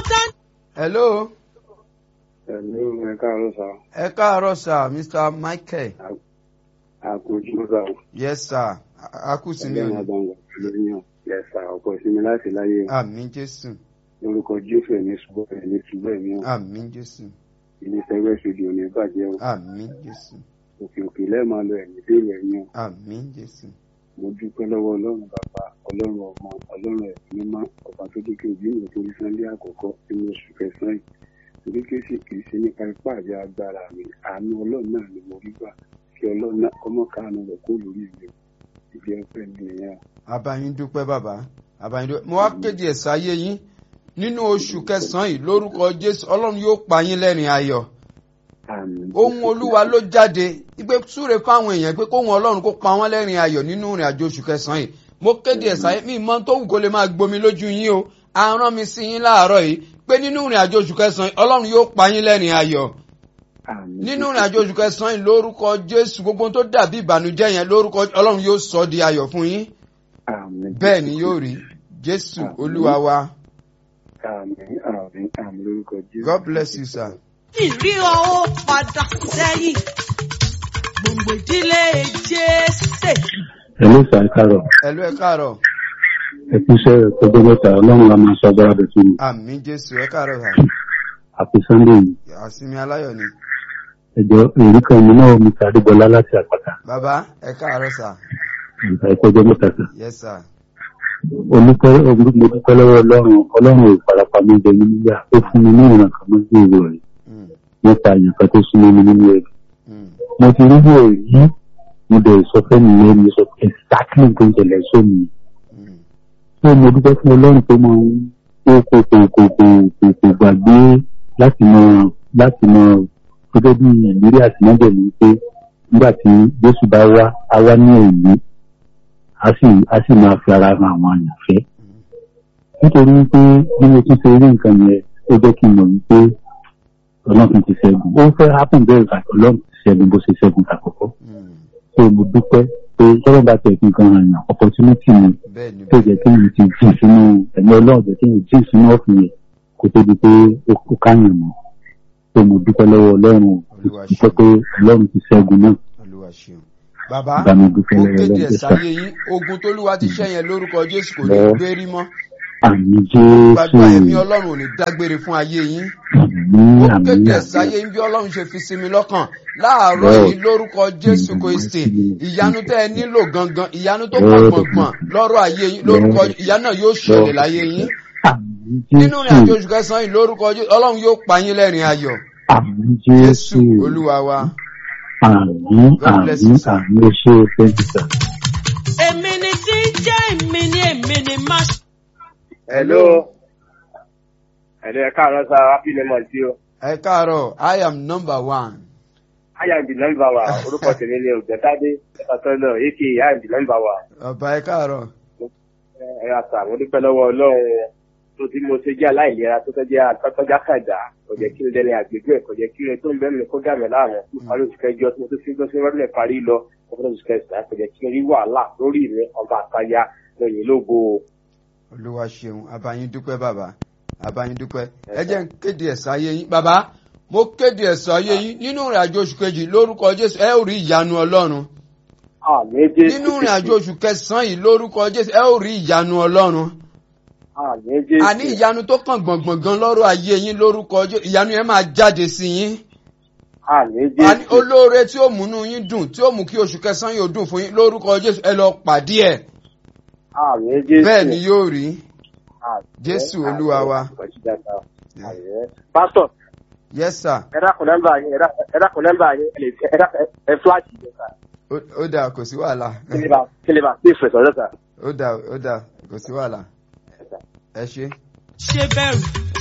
tán. hello Ẹ̀lú ẹ káàárọ̀ sá, ẹ káàárọ̀ sir mr michael àkójú sá, yes sir A- a kú sí ní ẹgbẹ́ òní àbáwọ̀ lórí yàn, yẹ̀sà ọ̀pọ̀ ìsinmi láti láyé àmín jésù lórúkọ Jésù ẹ̀mí ṣùgbọ́n ẹ̀mí ṣùgbọ́n ẹ̀mí hàn, àmín jésù ilé tẹ́gbẹ́ ṣojú òní bàjẹ́ o, àmín jésù òkè òkè lẹ́ẹ̀máa lọ ẹ̀mí dèrò ẹ̀yìn o. àmín jésù Mo dúpẹ́ lọ́wọ́ Ọlọ́run bàbá, Ọlọ́run ọmọ, Ọlọ́run ẹ̀mí mímọ́, ọba tó dé kí òbí mi torí Sọ́ndé àkọ́kọ́ nínú oṣù kẹsàn-án yìí. Torí kí sì kìí ṣe nípa ipá àti agbára mi, àánú Ọlọ́run náà ni mo rí gbà kí Ọlọ́run náà kọ́mọ́ káàánú rẹ̀ kó lórí mi. Ìdí ọpẹ́ mi nìyẹn. abayin dúpẹ́ bàbá abayin dúpẹ́ mo wá kéde ẹ̀sà ayé yín nínú oṣù kẹsàn-án yìí lórúkọ jésù ọlọ́run yóò pa yín lẹ́rìn ayọ̀ Àmín. ohun olúwa ló jáde ìgbé súre fáwọn èèyàn pé kóhun ọlọ́run kó pa wọ́n lẹ́rìn ayọ̀ nínú ìrìn àjò oṣù kẹsàn-án yìí mo kéde ẹ̀sà ayé mi mọ́ tó wù kó lè máa gbomi lójú yín o arán mi sí yín láàárọ̀ yìí pé nínú ìrìn àjò oṣù kẹsàn-án yìí ọlọ́run yóò pa yín lẹ́rìn ayọ̀ Àmín. nínú ìrìn àjò oṣù kẹsàn-án yìí lórúkọ jésù gbogbo ohun tó dàbí ìbànújẹ́ yẹn lórúkọ ọlọ́run yóò sọ di ayọ̀ fún yín Àmín. bẹ́ẹ̀ ni yóò rí jésù olúwa wa Àmín. Àmín. Àmín lórúkọ Jésù. god bless you sir. ìrí ọwọ́ padà sẹ́yìn. gbòǹgbò ìdílé jésè. Hello sir, ẹ káàárọ̀. ẹ̀lú ẹ̀ káàárọ̀ Ẹ kú iṣẹ́ ọjọ́ mẹ́ta, ọlọ́run a máa sọ agbára bẹ̀ fún mi. àmì jésù ẹ̀ káàárọ̀ sà Àpò Sunday yìí. àsìmí aláyọ̀ ni Ẹjọ́ èrí kan mi náà mi tàbí Bọ́lá láti àpáta. bàbá ẹ̀ káàárọ̀ sà Ìgbà ẹ̀kọ́ ọjọ́ mẹ́ta sà. yes sir Olùkọ́ mo dúpẹ́ lọ́wọ́ ọlọ́run, ọlọ́run ò farapa mi jẹ nínú yà. Ó fún mi ní ìrìnà kan mọ́ sí ìwé rẹ̀ Mm, nípa ìyàn kan tó súnmọ́ mi nínú ẹ̀rọ. mm, Mo ti rí bò yí, mo dẹ̀ sọ fẹ́ mi yẹn, mo sọ exactly nǹkan ìṣẹ̀lẹ̀ sómi. mm. Ṣé mo dúpẹ́ fún ọlọ́run tó máa ń kó kó kó kó kó kó kó gbàgbé láti mọ láti mọ gẹ́gẹ́ bí ìrírí àtìmọ́bẹ̀ ní pé nígbà tí Jésù bá wá á wá ní èyí á sì á sì máa fi ara ran àwọn àyànfẹ́. Nítorí pé bí mo tún ṣe rí nǹkan yẹn ó jẹ́ kí n mọ̀ wípé ọlọ́run ti ṣẹ́gun. Ó fẹ́ happen bẹ́ẹ̀ bá ọlọ́run ti ṣẹ́gun bó ṣe ṣẹ́gun tàkọ́kọ́. Mm. Ṣé mo dúpẹ́ pé tọ́lọ́ bá tẹ̀ kí nǹkan ràn yàn opportunity ni bẹ́ẹ̀ ni tó jẹ́ kí n ti jìn sínú ẹ̀mí ọlọ́run jẹ́ kí n jìn sínú ọ̀fìn yẹn kó tó di pé ó ó káyàn mọ́ tó mo dúpẹ́ lọ́wọ́ ọlọ́run o. Olúwa dúpẹ́ pé ọlọ́run ti ṣẹ́gun náà olúwa ṣeun bàbá bá mi dúpẹ́ ó lọ́wọ́ kéde ọlọ́run ẹ̀sà jẹ́sà ayé yín ogun tólúwa ti ṣẹ́ yẹn lórúkọ jésù kò ní Lọ. gbérí mọ́ àmì jésù gbàdúrà ẹ̀mí ọlọ́run ò ní dágbére fún ayé yín àmì ó àmì kéde ẹ̀sà àmì ayé yín bí ọlọ́run ṣe fi sinmi lọ́kàn láàárọ̀ Lord. yìí lórúkọ jésù Mm, kristi mm, ìyanu tẹ́ ẹ nílò gangan ìyanu tó Lord. pọ̀ gbọ̀ngbọ̀n lọ́rọ̀ ayé yín lórúkọ Lord. ìyanu náà yóò ṣẹlẹ̀ Lord. láyé yín àmì nínú ìrìn àjò jésù oṣù kẹsàn-án yìí lórúkọ jésù ọlọ́run yóò pa yín lẹ́rìn ayọ̀ àmì jésù jésù olúwa wa àmì God bless àmì you, sir. àmì ó ṣe thank you sir. èmi ni tí ń jẹ́ èmi ni èmi ni má ṣe. Hello. Hello, ẹ káàárọ̀ sá, happy new month tí o. ẹ káàárọ̀ i am number one I am the number one. Orúkọ tèmi ni Ògbẹ́tádé Ẹ̀fọ́sọ́nà aka I am the number one. ọba ẹ káàárọ̀ Ẹ yà sà, mo dúpẹ́ lọ́wọ́ Ọlọ́run tó tí mo ṣe jẹ́ aláìlera tó tọ́jú àtọ́já kàdá. Kò jẹ́ kí n dẹni àgbègbè ẹ̀, kò jẹ́ kí n tó ń bẹ́ẹ̀ mi kó dà mí láàmú. Parí oṣù kẹjọ tí mo tó fi gbọ́ sí rọ́dúnlẹ̀ parí lọ. Ọ̀pọ̀lọpọ̀ oṣù kẹsàn-án kò jẹ́ kí n rí wàhálà lórí mi ọba àtayá lóyìn lógo. olúwa ṣeun abayín dúpẹ́ bàbá abayín dúpẹ́ ẹ jẹ́ n kéde ẹ̀sà ayé yín bàbá mo kéde ẹ̀sà ayé yín nínú ìrìn àjò oṣù kejì lórúkọ jésù ẹ ó rí ìyanu ọlọ́run Àmì Jésù. nínú ìrìn àjò oṣù kẹsàn-án yìí lórúkọ jésù ẹ ó rí ìyanu ọlọ́run Àmì Jésù. àní ìyanu tó kàn gbọ̀ngbọ̀ngàn lọ́rọ̀ ayé yín lórúkọ jésù ìyanu yẹn máa jáde sí yín Àmì àní Jésù. olóore tí ó múnú yín dùn tí ó mú kí oṣù kẹsàn-án yóò dùn fún yín lórúkọ jésù ẹ lọ pàdé ẹ̀ Àmì Jésù. bẹ́ẹ̀ ni yóò rí Àmín. Jésù Olúwa wa. Àmín. Pásítọ̀, yes sir ẹ dákun nọ́mbà yín, ẹ dákun- ẹ dákun nọ́mbà yín, ẹ lè fi- ẹ dákun- ẹ fúláàṣì yẹn sà. Ó- ó dáa kò sí wàhálà Kí lè bá kí lè bá sí ìfẹsọ̀rọ̀ sà. ó dáa ó dáa kò sí wàhálà ẹ ṣe. ṣe bẹ̀rù